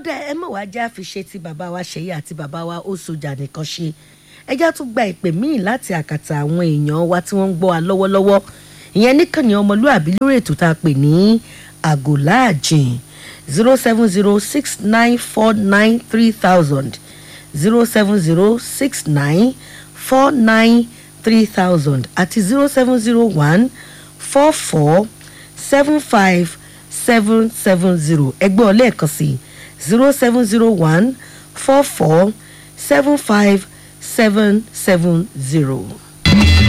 dá ẹ mọ̀ wá já fi ṣe ti bàbá wa ṣèyí àti bàbá wa ó sojà nìkan ṣe ẹjá tún gba ìpè míì láti àkàtà àwọn èèyàn wa tí wọ́n ń gbọ́ wa lọ́wọ́lọ́wọ́ ìyẹn níkànnì ọmọlúàbí lórí ètò tá a pè ní àgòláàjìn zero seven zero six nine four nine three thousand zero seven zero six nine four nine three thousand àti zero seven zero one four four seven five seven seven zero ẹgbẹ́ ọlẹ́ẹ̀kan sí zero seven zero one four four seven five seven seven zero.